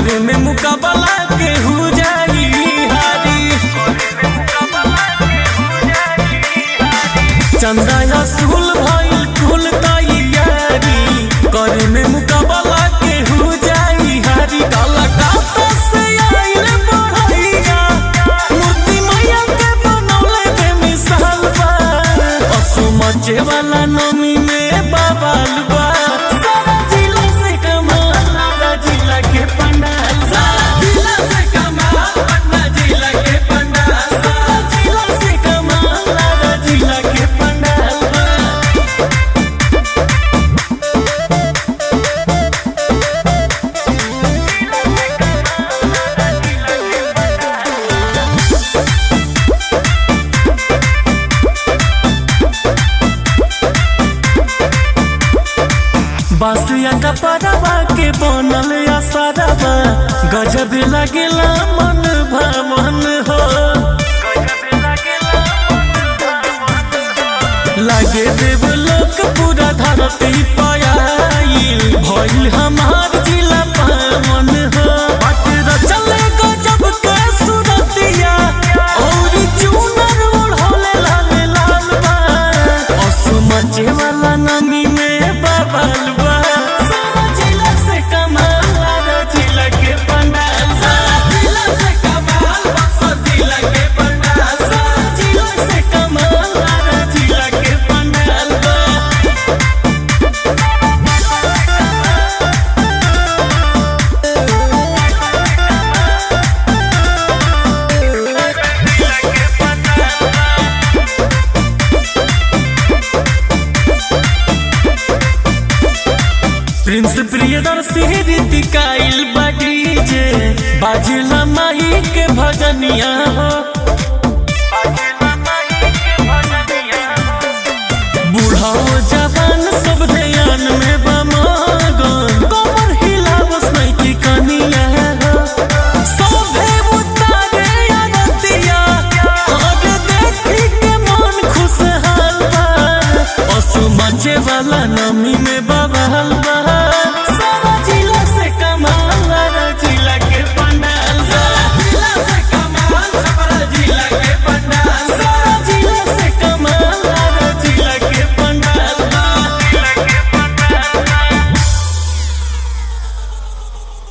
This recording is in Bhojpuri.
करे में मुकाबला के हो जाई हारी चंदा असूल भइल कुल तैयारी करे में मुकाबला के हो जाई हारी काला काता से आइल बढ़ैया मूर्ति मैया के बनौले के मिसाल बा असु मचे वाला नमी में बाबाल बा सारा जिला से कमाल सारा जिला के पंडाल सारा जिला से कमाल पटना जिला के पंडाल सारा जिला से कमाल सारा जिला के पंडाल बा बासिया का परवा के बनल असरवा गजब लगेला मन भवन हो लागे देव लोक पूरा धरती पयाइल भइल हमार जिला पावन हो बट रचले गजब के सुरतिया और चूनर ओढ़ले लाल लाल बा असु मचे वाला नमी में बबल बा सारा जिला से कमाल सारा जिला के पंडाल सारा जिला से कमाल बक्सर जिला के पंडाल सारा जिला से कमाल सारा जिला के पंडाल बा प्रिंस प्रियदर्शी रीतिकाइल बाटी जे बाजिला माही के भजनिया हो